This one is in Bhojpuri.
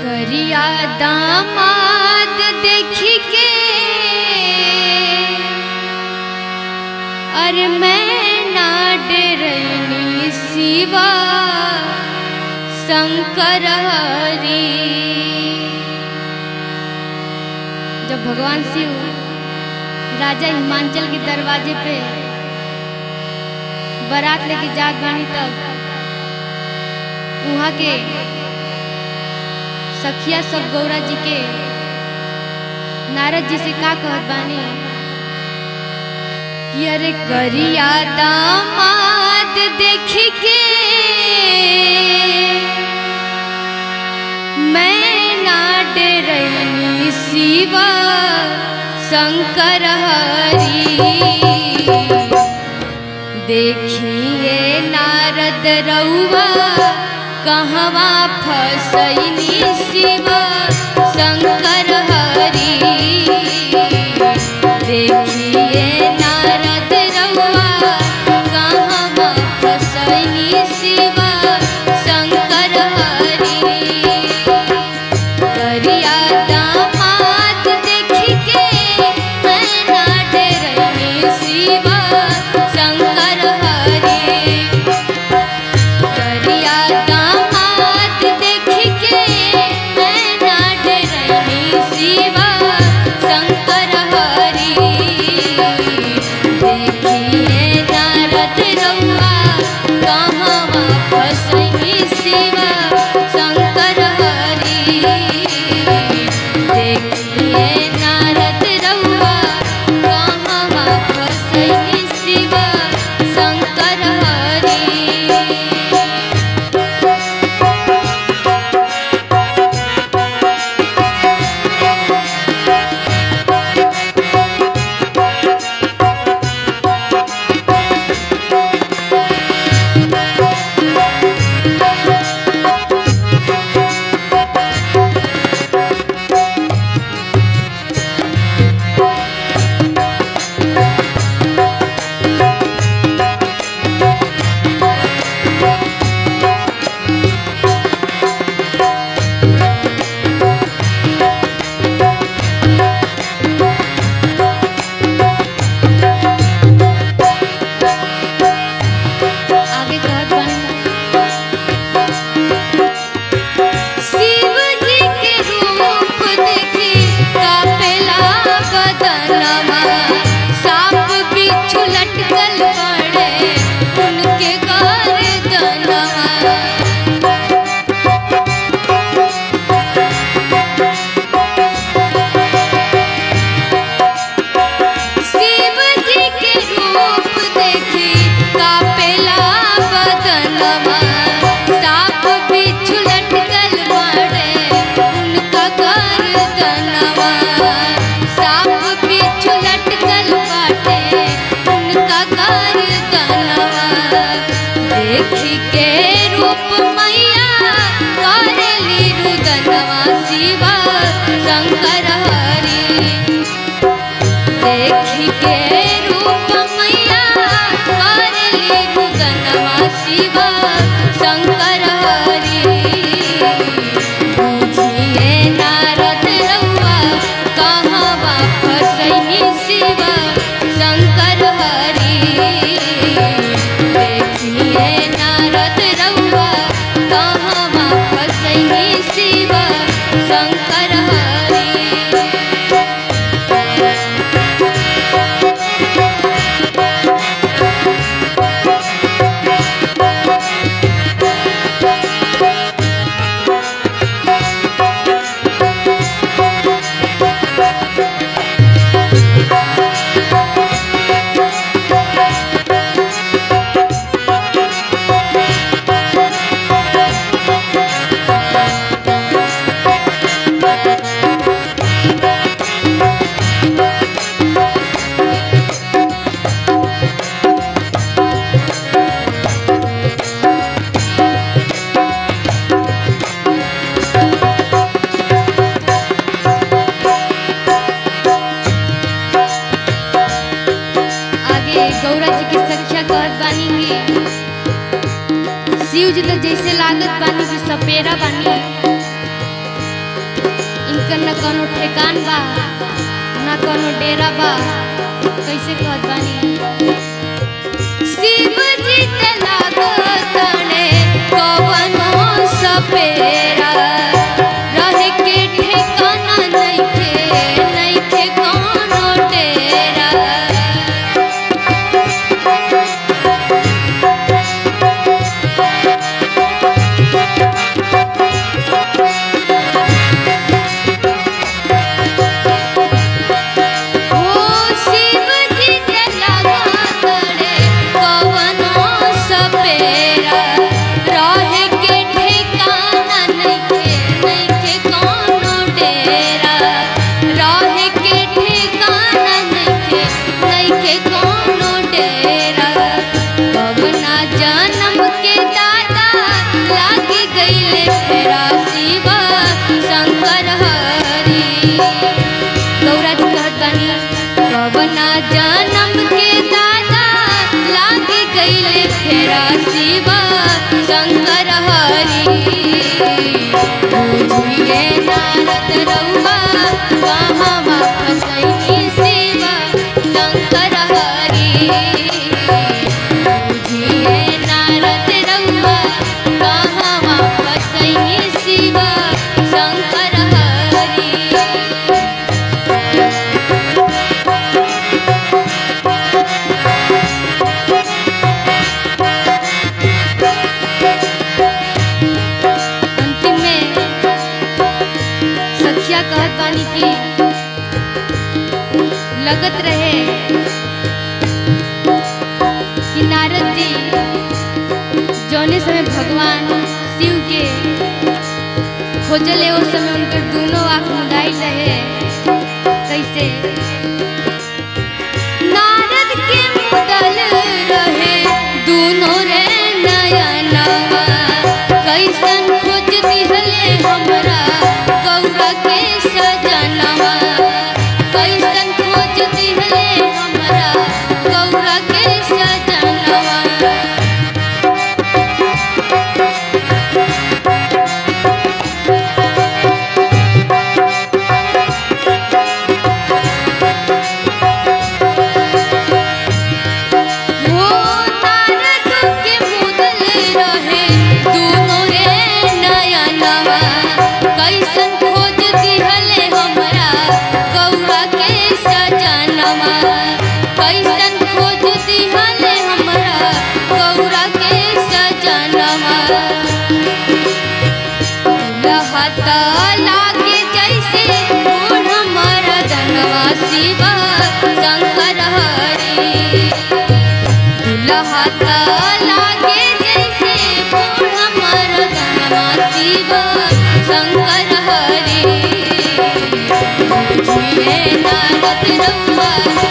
करिया दामाद देखी के अरे मैं ना डरनी शिवा शंकर हरी जब भगवान शिव राजा हिमांचल के दरवाजे पे बारात लेके जात बानी तब वहाँ के सखिया सब गौरा जी के नारद जी से का कहत बानी कि अरे करिया दामाद देखी के मैं ना डरनी शिवा शंकर हरी देखिए नारद रउआ कहवा फसैनी शिव शंकर हरी देखिए नारद रउआ कहवा फसैनी शिव शंकर हरी करिया दामाद देखी के मैं ना डरनी शिवा शंकर हरी करिया दामाद देखी के मैं ना डरनी शिवा शंकर हरी देखिए नारद रउआ कहवा फसैनी शिवा शंकर हरी देखिए नारद रउआ कहवा फसैनी शिवा शंकर हरी आगे कहत बानी शिव जी के रूप देखी कापेला बदनमा सांप बिच्छू लटकल पड़े उनके गर्दनमा शिव जी के रूप देखी कापेला बदनमा सांप बिच्छू लटकल पड़े उनका गर्दनवा सांप बिच्छू लटकल बाटे उनका गर्दनवा देखी के रूप मैया करेली रुदनवा शिवा शंकर हरी देखी के रूप मैया करली रुदनवा शिव शंकर हरी बुझिए नारद रउआ कहवा फसैनी शिव शंकर हरी देखिए नारद रउआ कहवा फसैनी शिव शंकर हरी शिव जी तो जैसे लागत बानी कि सपेरा बानी इनकर न कोनो ठेकान बा न कोनो डेरा बा कैसे कहत बानी शिव जी ते लागतने कवनो सपेरा रहे के ठेकाना नइखे नइखे कोनो डेरा ओ शिव जी ते लागतने कवनो सपेरा रहे के ठेकाना नइखे नइखे कोनो डेरा रहे के ठेकाना नइखे नइखे कोनो डेरा कवना जन्म के दादा लागी गईले फेरा शिव शंकर हरी गौरा जी कहत बानी कवना जन्म के दादा लागे गईले फेरा शिव शंकर हरी बुझिए नारद रउआ कहाँ वापस अइनी शिव शंकर हरी बुझिए नारद रउआ कहाँ वापस अइनी शिव शंकर हरी अंतिम में सखिया कहत बानी की लगत रहे कि नारद जी जौने समय भगवान शिव के खोजले उस समय उनकर दोनों आँख मुदाई रहे कैसे नारद के मुदल रहे दोनों रे नयनवा कैसन खोज दिहले हमरा गौरा के सजनवा कैसन खोज दिहले हमरा गौरा के सजनवा हो नारद के मुदल रहे दोनों रे नयनवा कैसन खोज दिहले हमरा गौरा के सजनवा कैसन खोज दिहले हमरा गौरा के सजनवा लहत लागे जैसे बूढ़ मरदनवा शिव शंकर हरी लहत लागे जैसे बूढ़ मरदनवा शिव शंकर हरी बुझिए नारद रउआ